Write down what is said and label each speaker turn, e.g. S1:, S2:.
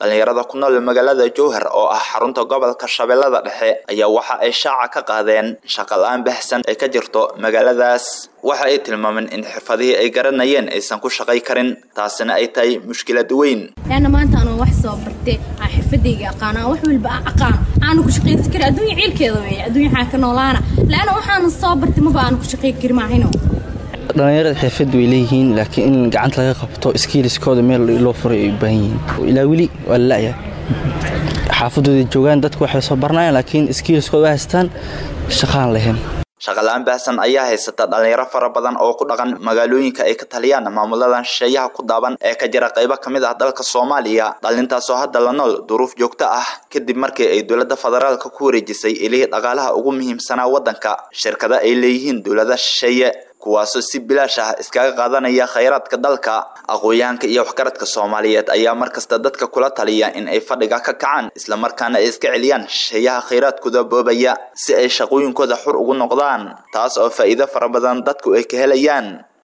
S1: dhalinyarada ku nool magaalada jowhar oo ah xarunta gobolka shabeellada dhexe ayaa waxa ay shaaca ka qaadeen shaqa la-aan bahsan ay ka jirto magaaladaas waxa ay tilmaameen in xirfadihii ay garanayeen aysan ku shaqay karin taasina ay tahay mushkilad weyn
S2: laana maanta anuu wax soo bartay aan xirfadayga aqaan aan wax walba aan aqaan aanu ku shaqaysan karin adduunya ciilkeeda weeye adduunya waxaan ka noolaana laana waxaanu soo bartay maba aanu ku shaqayn karin maahino
S3: dhallinyarada xirfad way leeyihiin laakiin in gacanta laga qabto skiiliskooda meel loo furay ay u baahan yihiin ilaa weli waa la la'ya xaafadooda joogaan dadku waxay soo baranayaan laakiin skiiliskooda waa haystaan shaqaan lahayn
S1: shaqala-aan baahsan ayaa haysata dhalinyaro fara badan oo ku dhaqan magaalooyinka ay ka taliyaan maamuladan shisheeyaha ku daaban ee ka jira qaybo ka mid ah dalka soomaaliya dhalintaasoo hadda la nool duruuf joogto ah kadib markii ay dowladda federaalka ku wareejisay ilihii dhaqaalaha ugu muhiimsanaa waddanka shirkada ay leeyihiin dowlada shisheeye kuwaasoo si bilaash ah iskaga qaadanaya khayraadka dalka aqoon-yahanka iyo waxgaradka soomaaliyeed ayaa markasta dadka kula taliya in ay fadhiga ka kacaan islamarkaana ay iska celiyaan shisheeyaha khayraadkooda boobaya si ay shaqooyinkooda xur ugu noqdaan taas oo faa'iido fara badan dadku ay ka helayaan